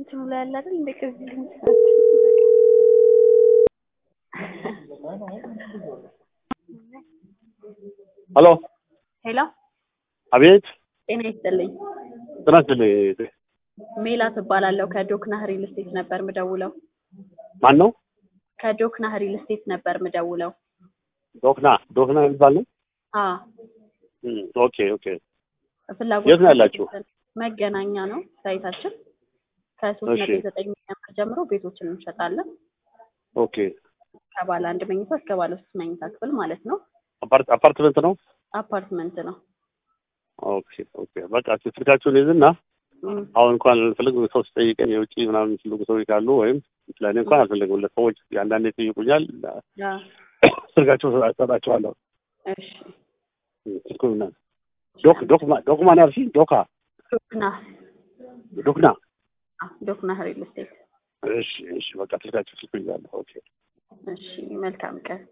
እንትኑ ላይ ያለ አይደል እንደ ከዚህ ሄሎ ሄሎ አቤት ጤና ይስጥልኝ። ጤና ይስጥልኝ ሜላት እባላለሁ ከዶክና ሪል ስቴት ነበር ምደውለው። ማን ነው ከዶክና ሪል ስቴት ነበር ምደውለው። ዶክና ዶክና የሚባል ነው አ እም፣ ኦኬ ኦኬ ፍላጎት የት ነው ያላችሁ? መገናኛ ነው ሳይታችን። ከሶስት እሺ። ነጥብ ዘጠኝ ሚሊዮን ብር ጀምሮ ቤቶችን እንሸጣለን። ኦኬ ከባለ አንድ መኝታ እስከ ባለ ሶስት መኝታ ክፍል ማለት ነው። አፓርት አፓርትመንት ነው አፓርትመንት ነው። ኦኬ ኦኬ በቃ እስኪ ስልካችሁን ይዝና እም፣ አሁን እንኳን አልፈልግ ሰው ሲጠይቀኝ የውጭ ምናምን የሚፈልጉ ሰዎች ካሉ ወይም ለእኔ እንኳን አልፈልግም ለሰዎች አንዳንዴ ይጠይቁኛል አ ስልካቸው ሰጣቸዋለሁ እሺ። ስልኩን ዶክ ዶክማ ዶክማ ነው ያልሽኝ ዶካ ዶክና ዶክና አ ዶክና ሪል ስቴት። እሺ እሺ በቃ ስልካቸው ስልኩ ይዛለሁ ኦኬ እሺ፣ መልካም ቀን